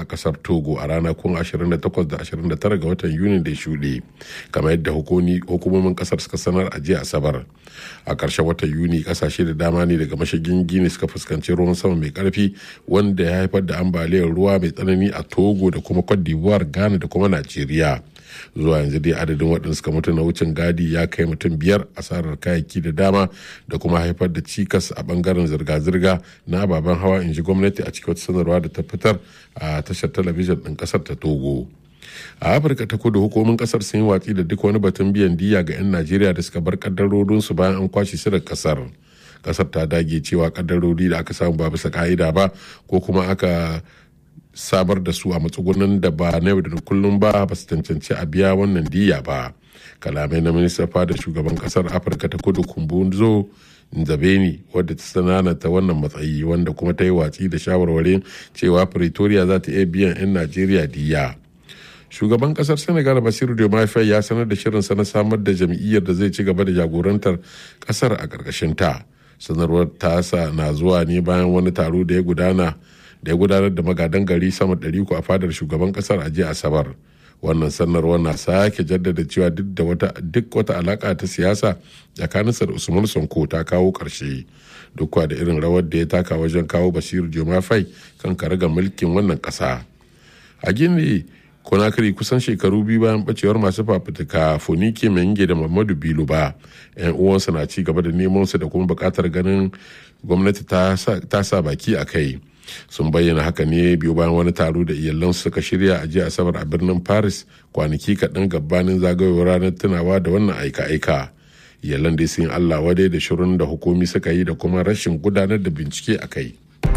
kasar togo a ranakun 28 da 29 ga watan yuni da shuɗe kamar yadda hukumomin kasar suka sanar a jiya asabar a ƙarshen watan yuni ƙasashe da dama ne daga mashigin gini suka fuskanci ruwan sama mai ƙarfi wanda ya haifar da ambaliyar ruwa mai tsanani a togo da kuma cote d'ivoire ghana da kuma najeriya zuwa yanzu dai adadin waɗanda suka mutu na wucin gadi ya kai mutum biyar asarar kayayyaki da dama da kuma haifar da cikas a bangaren zirga-zirga na ababen hawa in ji gwamnati a cikin wata sanarwa da ta fitar a tashar talabijin ɗin ƙasar ta togo a afirka ta kudu hukumomin kasar sun yi watsi da duk wani batun biyan diya ga 'yan najeriya da suka bar kaddarorinsu bayan an kwashe su daga kasar kasar ta dage cewa kaddarori da aka samu ba bisa ka'ida ba ko kuma aka sabar da su a matsugunan da ba na yau da kullum ba ba su cancanci a biya wannan diya ba kalamai na minista fada shugaban kasar afirka ta kudu kumbunzo nzabeni wadda ta sananata wannan matsayi wanda kuma ta yi watsi da shawarwarin cewa pretoria za ta iya biyan 'yan najeriya diya shugaban kasar senegal basiru diomaye ya sanar da shirinsa na samar da jam'iyyar da zai ci gaba da jagorantar kasar a ƙarƙashin ta sanarwar tasa na zuwa ne bayan wani taro da ya gudana da ya gudanar da magadan gari sama ɗari a fadar shugaban kasar a jiya asabar wannan sanarwar na sake jaddada cewa duk da wata duk wata alaka ta siyasa tsakaninsa da usman sonko ta kawo ƙarshe duk da irin rawar da ya taka wajen kawo basiru jomafai kan karaga mulkin wannan ƙasa a gini konakiri kusan shekaru biyu bayan bacewar masu fafutuka fonike menge da mamadu bilo ba yan uwansa na ci gaba da neman su da kuma bukatar ganin gwamnati ta sa baki a kai sun bayyana haka ne biyu bayan wani taro da iyalansu suka shirya a jiya asabar a birnin paris kwanaki kaɗan gabanin zagayowar ranar tunawa da wannan aika-aika iyalan dai sun allah wadai da shirin da hukumi suka yi da kuma rashin gudanar da bincike a kai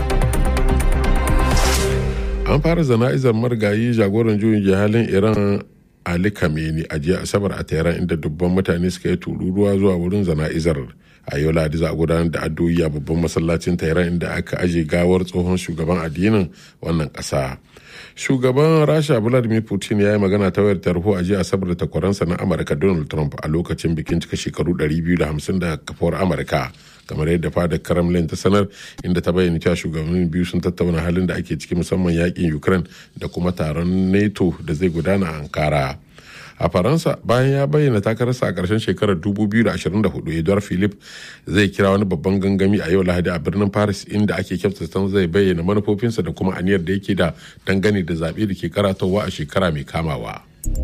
an fara zana'izar marigayi jagoran juyin jihalin iran ali kameni a jiya asabar a tehran inda dubban mutane suka yi tururuwa zuwa wurin zana'izar a yau ladi za a gudanar da addu'o'i a babban masallacin tehran inda aka aje gawar tsohon shugaban addinin wannan kasa shugaban rasha vladimir putin ya yi magana ta wayar tarho a jiya asabar da takwaransa na amurka donald trump a lokacin bikin cika shekaru 250 da kafuwar amurka kamar yadda fadar kremlin ta sanar inda ta bayyana cewa shugabannin biyu sun tattauna halin da ake ciki musamman yakin ukraine da kuma taron nato da zai gudana a ankara a faransa bayan ya bayyana takararsa a ƙarshen shekarar 2024 edouard philip zai kira wani babban gangami a yau lahadi a birnin paris inda ake kyautata zai bayyana manufofinsa da kuma aniyar da yake da dangane da zaɓe da ke karatowa a shekara mai kamawa.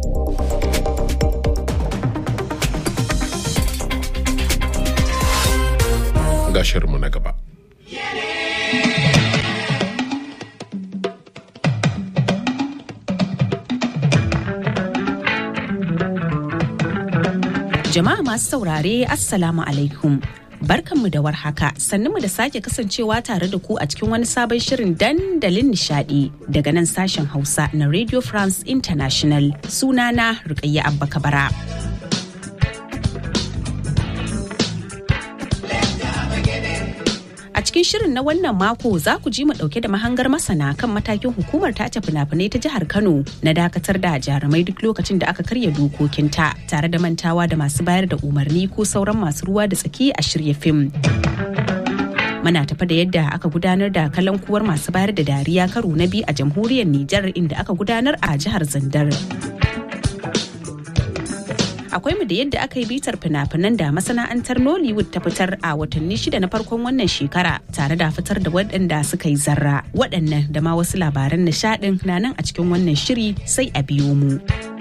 ga shirinmu na gaba. Jama'a masu saurare Assalamu alaikum. Barkanmu da warhaka mu da sake kasancewa tare da ku a cikin wani sabon shirin dandalin nishadi daga nan sashen Hausa na Radio France International sunana Rukayya Abba Kabara. cikin shirin na wannan mako za ku ji mu dauke da mahangar masana kan matakin hukumar tace fina-finai ta jihar Kano na dakatar da jarumai duk lokacin da aka karya dokokinta tare da mantawa da masu bayar da umarni ko sauran masu ruwa da tsaki a shirya fim. Muna tafa da yadda aka gudanar da kalankuwar masu bayar da dariya karo na biyu a jamhuriyar Nijar inda aka gudanar a jihar Zandar. akwai mu da yadda aka yi bitar fina-finan da masana'antar nollywood ta fitar a watanni shida na farkon wannan shekara tare da fitar da waɗanda suka yi zarra waɗannan da ma wasu labaran nishaɗin na nan a cikin wannan shiri sai a biyo mu.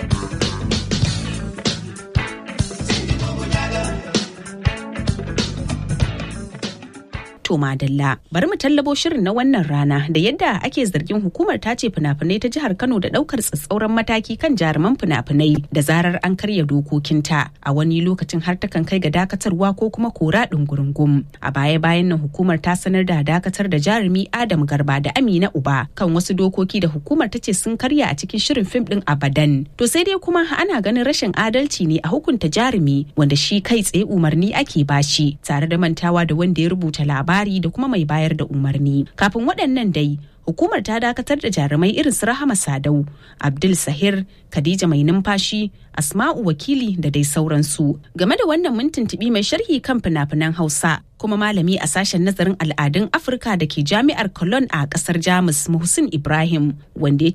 To Madalla, bari mu tallabo shirin na wannan rana da yadda ake zargin hukumar ta ce fina-finai ta jihar Kano da daukar tsatsauran mataki kan jaruman fina-finai da zarar an karya dokokinta a wani lokacin har takan kai ga dakatarwa ko kuma kora ɗungurungum. A baya-bayan nan hukumar ta sanar da dakatar da jarumi Adam Garba da Amina Uba kan wasu dokoki da hukumar ta ce sun karya a cikin shirin fim ɗin Abadan. To sai dai kuma ana ganin rashin adalci ne a hukunta jarumi wanda shi kai tsaye umarni ake bashi tare da mantawa da wanda ya rubuta labari labari da kuma mai bayar da umarni kafin waɗannan dai hukumar ta dakatar da jarumai irin su rahama sadau abdul sahir khadija mai numfashi asma'u wakili da dai sauransu game da wannan mun tuntuɓi mai sharhi kan fina-finan hausa kuma malami a sashen nazarin al'adun afirka da ke jami'ar cologne a ƙasar jamus muhsin ibrahim wanda ya